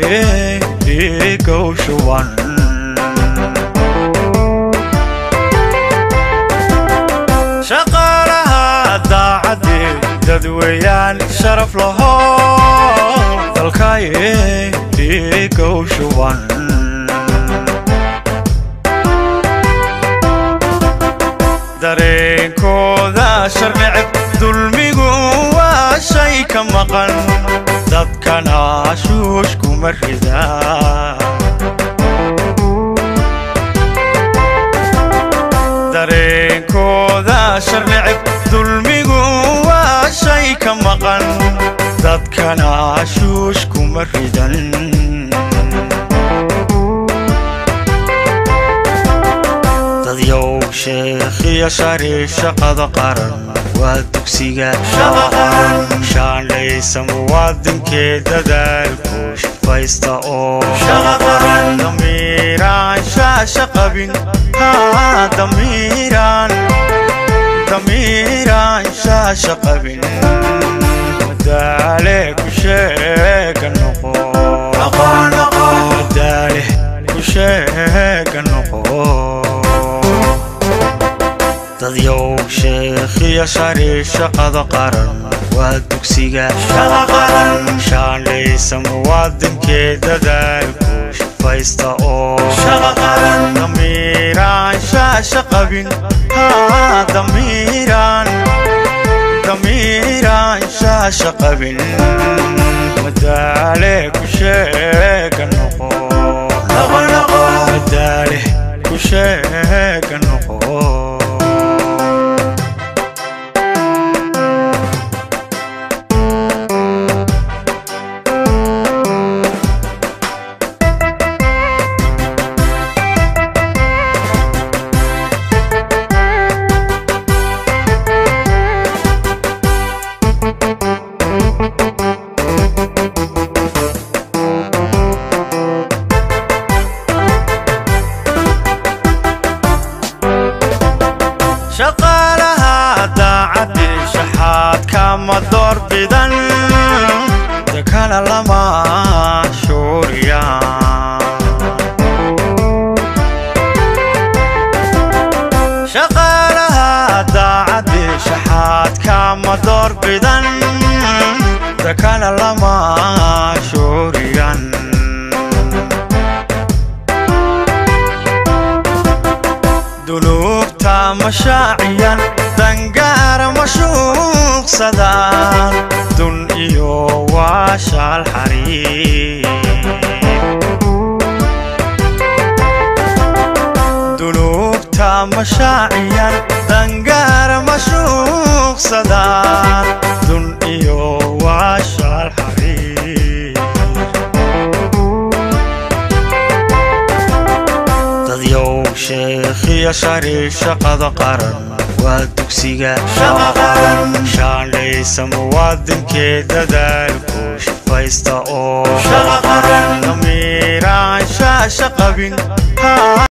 dhiigow shuban shaqaalaha daacadii dadweeyaan sharaf laho dalkaye dhiigow shuban dareenkooda sharnicib dulmigu waa shay ka maqan dadkana shuush kuma rida dareenkooda sharnicib dulmigu waa shay ka maqan dadkana shuush kuma ridan dadyow sheekhiyo shari shaqada qaran waa dugsiga shaandhaysa muwaadinkee dadaalku shafaysta oo damiiraan shaasha qabin damiiraan damiiraan shaasha qabin madaale ku sheega noqo madaale ku sheega noqo dadyow sheekhiyo shari shaqada qaran waa dugsiga shaandhaysa muwaadinkee dadaalku shafaysta oo damiiraan shaasha qabin damiiraan damiiraan shaasha qabin madaale ku sheega noqo madaale ku sheega noqo shaqaalaha daacadii shaxaadka ma doorbidan dakana lama shuuriya shaqaalaha daacadii shaxaadka ma doorbidan dakana lama shuuriyan dunuubta mashaaciyan dangaara mashuuqsadaan dun iyo waashaal xariir dunuubta mashaaciyan dangaara mashuuqsadaan dun iyo waashaal xariir dadyow sheekhiyo shari shaqada qaran waa dugsiga shaandhaysa muwaadinkee dadaalku shafaysta oo damiiraan shaasha qabin